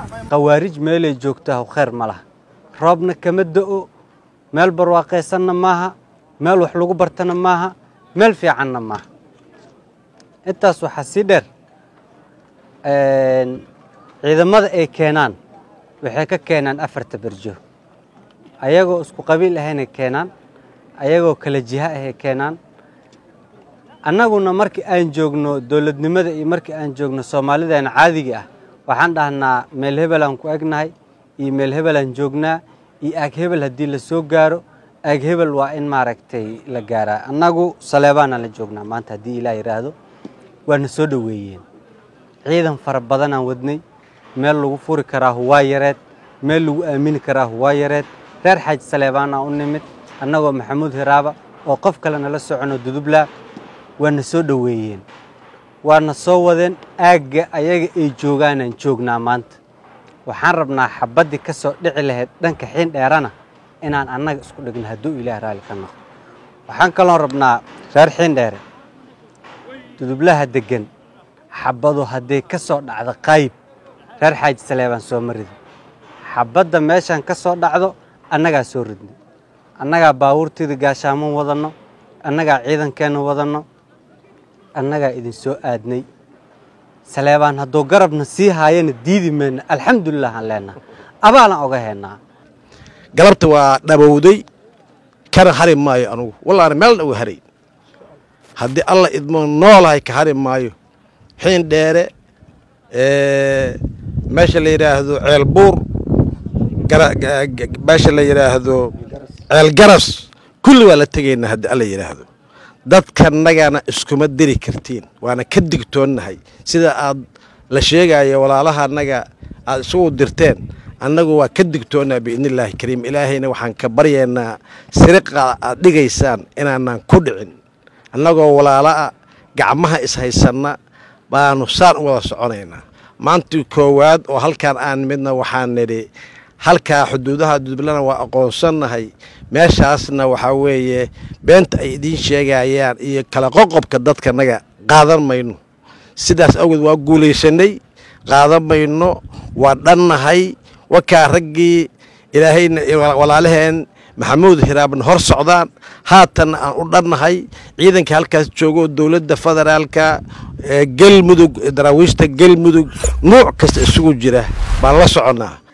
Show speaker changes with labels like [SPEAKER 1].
[SPEAKER 1] khawaarij meelay joogtaa khayr ma laha roobna kama da'o meel barwaaqaysanna maaha meel wax lagu bartana maaha meel fiicanna maaha intaas waxaa sii dheer ciidamada ay keenaan waxay ka keenaan afarta berjo ayagoo isku qabiil ahaynay keenaan ayagoo kala jiha ahay keenaan annaguna markii aan joogno dowladnimada iyo markii aan joogno soomaalideena caadiga ah waxaan dhahnaa meel hebelaan ku egnahay iyo meel hebelaan joognaa iyo aag hebel haddii la soo gaaro aag hebel waa in maaragtay la gaaraa annagu saleebaanaan la joognaa maanta haddii ilaah yidhaahdo waana soo dhoweeyeen ciidan fara badanaan wadnay meel lagu furi karaahu waa yareed meel lagu aamini karaahu waa yareed reer xaaji saleebaanaa u nimid annagoo maxamuud hiraaba oo qof kale nala socono dudublaa waana soo dhoweeyeen waana soo wadeen aagga ayaga ay joogaanaan joognaa maanta waxaan rabnaa xabaddii ka soo dhici lahayd dhanka xiin dheerana inaan annaga isku dhigno hadduu ilaah raalli ka noqdo waxaan kaloon rabnaa reer xiin dheere dudublaha deggan xabbadu hadday ka soo dhacdo qaayib reer xaaji saleebaan soo ma ridin xabbadda meeshaan ka soo dhacdo annagaa soo ridnay annagaa baabuurtiida gaashaaman wadanno annagaa ciidankeenna wadanno annagaa idin soo aadnay saleebaan hadduu garabna sii haayana diidi mayna alxamdulilah aan leenaha abaalaan oga heennaa
[SPEAKER 2] galabta waa dhabowday kana hari maayo anugu wallaana meelna uga haray haddii alla idmo noolahay ka hari maayo xiin dheere meesha la yidhaahdo ceel buur meesha la yidhaahdo ceel garas kulli waa la tegaynaa haddii alla yidhaahdo dadkanagana iskuma diri kartiin waana ka digtoonnahay sida aad la sheegayo walaalaha annaga aad isugu dirteen annagu waa ka digtoonnaa biidnillaahi kariim ilaahayna waxaan ka baryaynaa siriqa aad dhigaysaan inaanaan ku dhicin annagoo walaala'a gacmaha ishaysanna baanu saan u wada soconaynaa maantii koowaad oo halkaan aan midna waxaan nidhi halkaa xuduudaha dudublana waa aqoonsannahay meeshaasna waxaa weeye beenta ay idiin sheegayaan iyo kala qoqobka dadkanaga qaadan mayno sidaas awgeed waa guulaysanay qaadan mayno waa dhannahay wakaa raggii ilaahayna walaalaheen maxamuud hiraabna hor socdaan haatanna aan u dhannahay ciidanka halkaas joogo dowladda federaalka galmudug daraawiishta galmudug nuuc kasta isugu jira baan la soconnaa